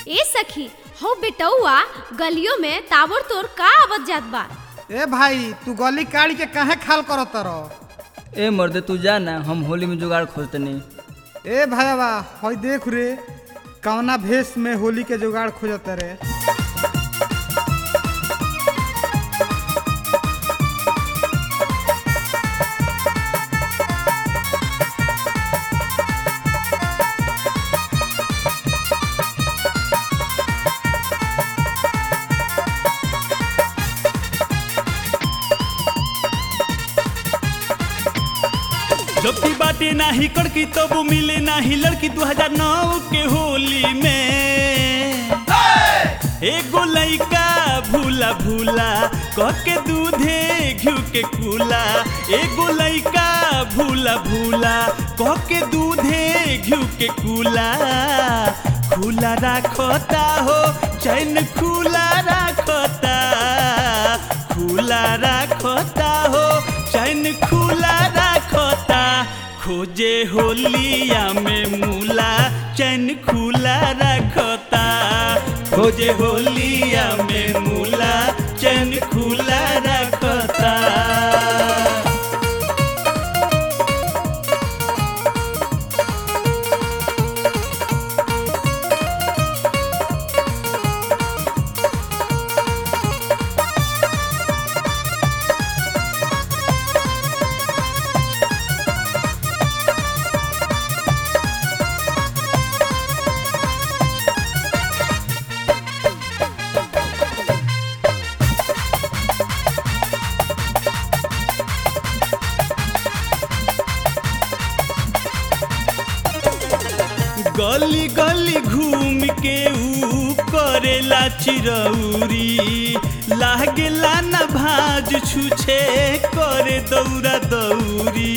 ए सखी हो बेटौआ गलियों में ताबड़ तोड़ का आवत जात बा ए भाई तू गली काढ़ के काहे खाल करत रह ए मर्दे तू जा ना हम होली में जुगाड़ खोजतनी ए भाईवा हई देख रे कवना भेष में होली के जुगाड़ खोजत रे जबकि बाटे नाही कड़की तब मिले नाही लड़की 2009 के होली में एगो लइका भूला भूला कह के दूधे घिउ के कूला एगो लइका भूला भूला कह के दूधे घिउ के कूला खुला राखता हो चैन खुला राखता खुला राखता हो चैन खुला राखता खोजे होलिया में मूला चैन खुला रखता खोजे होलिया में मूला चैन खुला रखता गली गली घूम के ऊ करेला चिरौरी लागेला न भाज छुछे करे दौरा दौरी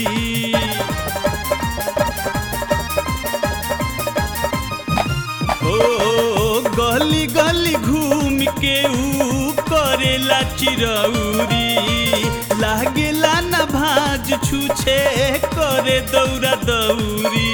ओ गली गली घूम के ऊ करेला चिरौरी लागेला न भाज छुछे करे दौरा दौरी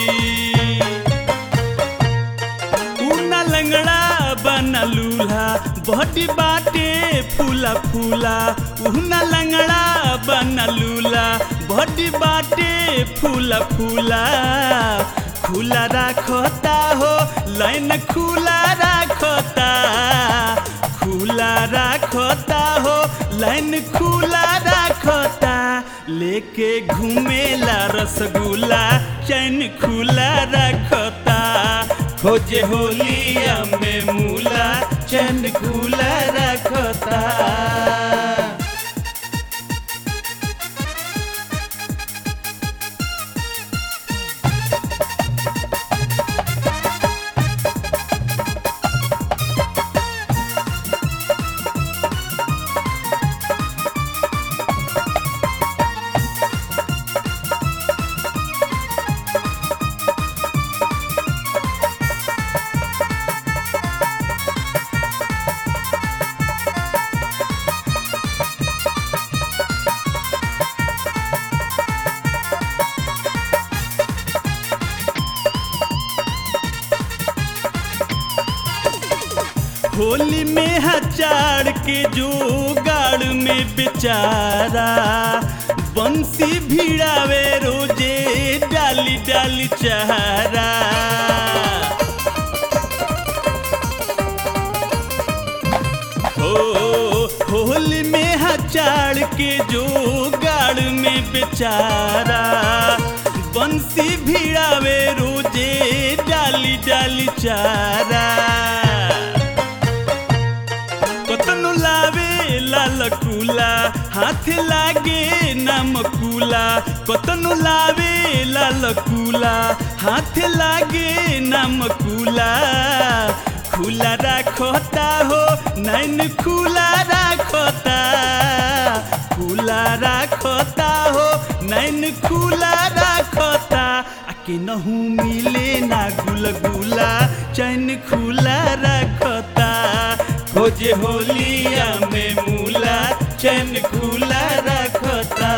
उना लंगड़ा बना लूल्हा बॉडी बाटे फूला फूला उना लंगड़ा बना लूला बॉडी बाटे फूला फूला खुला राखता हो लाइन खुला राखता खुला राखता हो लाइन खुला राखता लेके घूमेला रसगुल्ला चैन खुला रखता खोजे होलिया में मूला चैन खुला रखता होली में हजार के जोगाड़ में बेचारा बंसी भिड़ावे रोजे डाली डाली चारा हो होली में हजार के जोगाड़ में बेचारा बंसी भिड़ावे रोजे डाली डाली चारा कतनो लावे लाल कूला हाथ लागे नमकूला कतनो लावे लाल कूला हाथ लागे नमकूला खुला राखता हो नैन खुला राखता खुला राखता हो नैन खुला राखता आके नहू मिले ना गुलगुला चैन खुला रखता खोजे होलिया में मूला चैन खुला रखता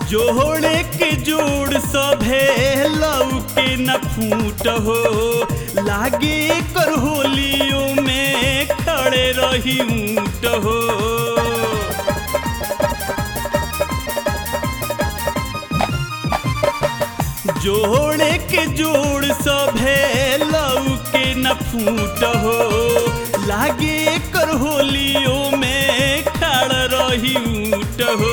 जोड़े के जोड़ सभे लौके न फूट हो लागे कर होलियों में खड़े रही ऊँट हो जोड़े के जोड़ सभे लौके न फूट हो लागे कर होलियों में खड़ रही ऊँट हो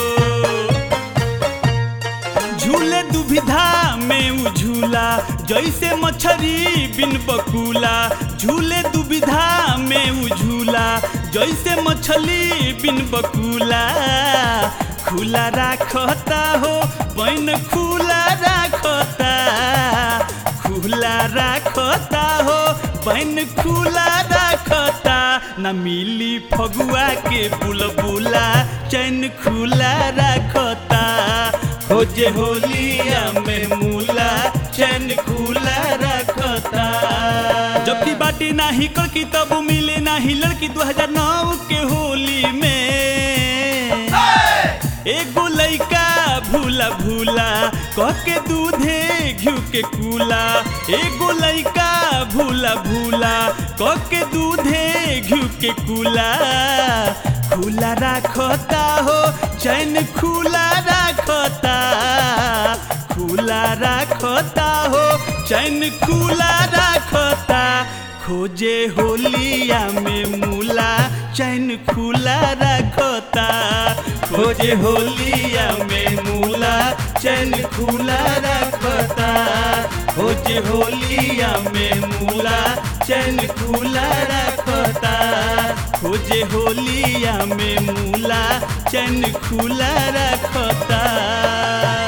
झूले दुविधा में उ झूला जैसे मछरी बिन बकुला झूले दुविधा में उ झूला जैसे मछली बिन बकुला खुला राखता हो पैन खुला राखता खुला राखता हो पैन खुला राखता न मिली फगुआ के बुलबुला चैन खुला राखता खोजे होलिया में मूला चैन खुला रखता जबकि बाटी नाही कड़की तब मिले नाही लड़की 2009 के होली में एगो लइका भूला भूला कह के दूधे घिउ के कूला एगो लइका भूला भूला कह के दूधे घिउ के कूला खुला राखता हो चैन खुला राखता खुला राखता हो चैन खुला राखता खोजे होलिया में मूला चैन खुला रखता खोजे होलिया में मूला चैन खुला रखता खोजे होलिया में मूला चैन खुला रखता खोजे होलिया में मूला चैन खुला रखता